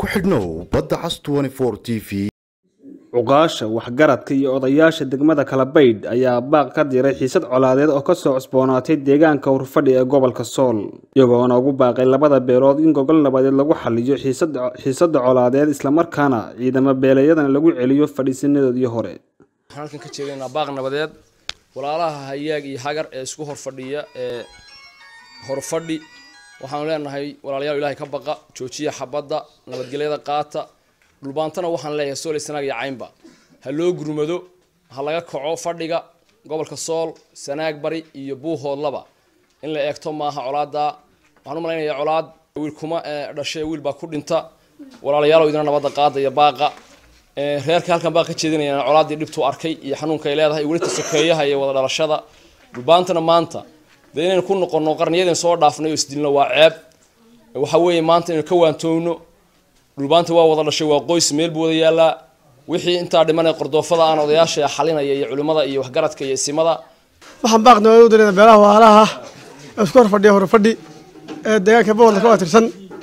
xidhnow badda cas t v cuqaasha waxgaradka iyo odayaasha degmada kalabaydh ayaa baaq ka diray xiisad colaadeed oo kasoo cusboonaatay deegaanka hurfadhi ee gobolka sool iyagoona ugu baaqay labada beelood in gogol nabadeed lagu xaliyo xiisada colaadeed islamarkaana ciidamo beeleeyadan lagu celiyo fadhiisanadoodii hore waxaan halkan ka jeedaynaa baaq nabadeed walaalaha hayaag iyo hagar ee isku horfadhiya ee horfadhi waxaanu leenahay walaalayaal ilaahay ka baqa joojiya xabadda nabadgelyada qaata dhulbaantana waxaan leeyahay sool sanaag iyo caynba ha loo gurmado ha laga kaco fadhiga gobolka sool sanaag bari iyo buuhoodlaba in la eegto maaha colaada waxaan u malaynayaa colaad wiil kuma dhashay wiil baa ku dhinta walaalayaalow idina nabadda qaada iyo baaqa reerka halkan baa ka jeedinayaan colaaddii dhibtuu arkay iyo xanuunka ay leedahay welita sokeeyaha iyo wada dhalashada dhulbaantana maanta dee inaynu ku noqono qarniyadan soo dhaafnay oo isdilno waa ceeb waxa weeye maanta inaynu ka waantoogno dhulbaanta waa wada dhashay waa qoys meel buu wada yaallaa wixii intaa dhimanay qordoofada aan odayaasha xalinaya iyo culimmada iyo waxgaradka iyo isimada waxaan baaqna u dirayna beelaha waalaha ee isku hor fadhiya horfadhi ee deegaanka boqolka ka watirsan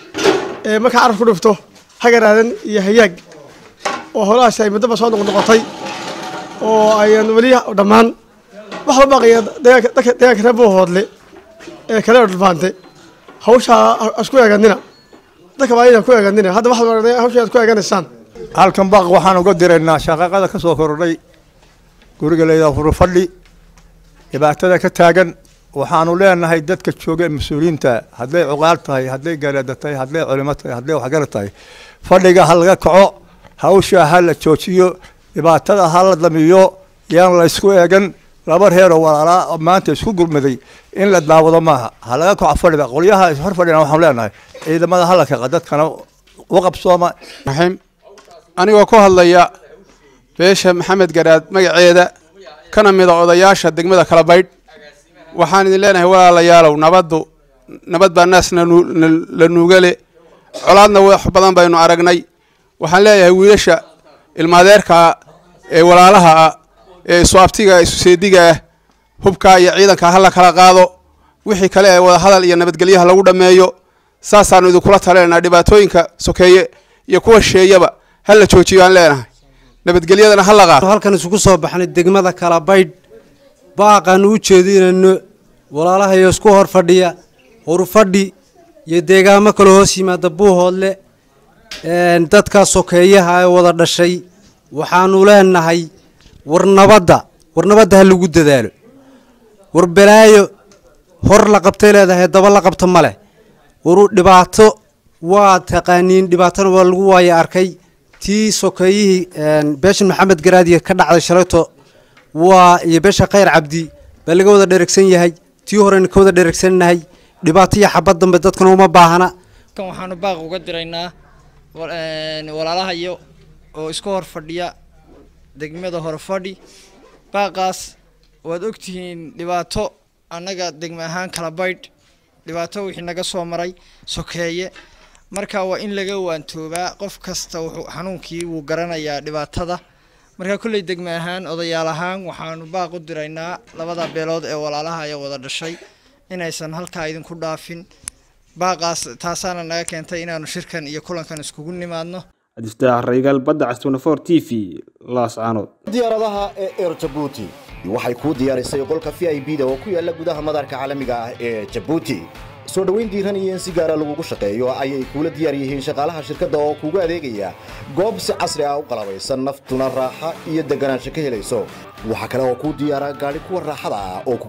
ee markaa carab ku dhufto hagaraadan iyo hayaag oo holahaasi ay muddaba soo noqnoqotay oo ayan weli dhammaan waxaa baaqaya deegaanka reer buuhoodle ee kale dhulbaante hawshaa isku eeganina dadka baa aydan ku eeganina hadda waxaad hawsha aad ku eeganaysaan halkan baaq waxaan uga diraynaa shaqaaqada ka soo kordhay guriga layidhaha hurufadhi dhibaatada ka taagan waxaanu leenahay dadka jooga mas-uuliyiinta hadday cuqaal tahay hadday garaada tahay hadday culimo tahay hadday waxgarad tahay fadhiga ha laga kaco hawsha ha la joojiyo dhibaatada ha la damiyo yaan la isku eegan laba reeroo walaalaa maanta isku gurmaday in la daawado maaha ha laga kaco fadhiga qolyaha hor fadhina waxaanu leenahay ciidamada hala kaqa dadkana waqabsooma raxiim anigoo ku hadlaya beesha maxamed garaad magaceeda kana mida odayaasha degmada kalabaydh waxaan idin leenahay walaalayaalow nabaddu nabad baa naas la nuugale colaadna wax badan baynu aragnay waxaan leeyahay wiilasha ilmaadeerkaa ee walaalaha ah ee isu abtiga isu seediga ah hubkaa iyo ciidanka ha la kala qaado wixii kale ee wadahadal iyo nabadgelyaha lagu dhammeeyo saasaanu idinkula taleynaa dhibaatooyinka sokeeye iyo kuwa sheeyaba ha la joojiyo aan leenahay nabadgelyadana ha la qaato halkan isugu soo baxnay degmada kalabaydh baaqaanu u jeedinayno walaalahayo isku hor fadhiya horfadhi iyo deegaamo kale hoos yimaada buuhoodle dadka sokeeyaha ee wada dhashay waxaanu leenahay war nabadda war nabadda ha lagu dadaalo war balaayo hor la qabtay leedahay daba la qabta ma leh waru dhibaato waa taqaaniin dhibaatona waa lagu waaya arkay tii sokeeyihii beeshan maxamed garaadiya ka dhacday shalayto waa iyo beesha khayr cabdi baa laga wada dheregsan yahay tii horena ka wada dheregsanahay dhibaato iyo xabad dambe dadkana uma baahana kan waxaanu baaq uga diraynaa walaalahayo oo isku hor fadhiya degmada horfadhi baaqaas waad ogtihiin dhibaato annaga degme ahaan kala baydh dhibaato wixii naga soo maray sokeeye marka waa in laga waantoobaa qof kasta wuxuu xanuunkii wuu garanayaa dhibaatada marka kolley degme ahaan odayaal ahaan waxaanu baaq u diraynaa labada beelood ee walaalaha ee wada dhashay inaysan halkaa idinku dhaafin baaqaas taasaana naga keentay inaanu shirkan iyo kulankan iskugu nimaadno cabdifataax raygaal badda cas t v laascaanood diyaaradaha ee eer jabuuti waxay kuu diyaarisay qolka v i b da oo ku yaala gudaha madaarka caalamiga ah ee jabuuti soo dhoweyn diiran iyo in si gaara lagugu shaqeeyo ayay kuula diyaar yihiin shaqaalaha shirkadda oo kuugu adeegaya goob si casri ah u qalabaysan naftuna raaxa iyo deganaansho ka helayso waxaa kale oo kuu diyaara gaadhi kuwa raaxada ah oo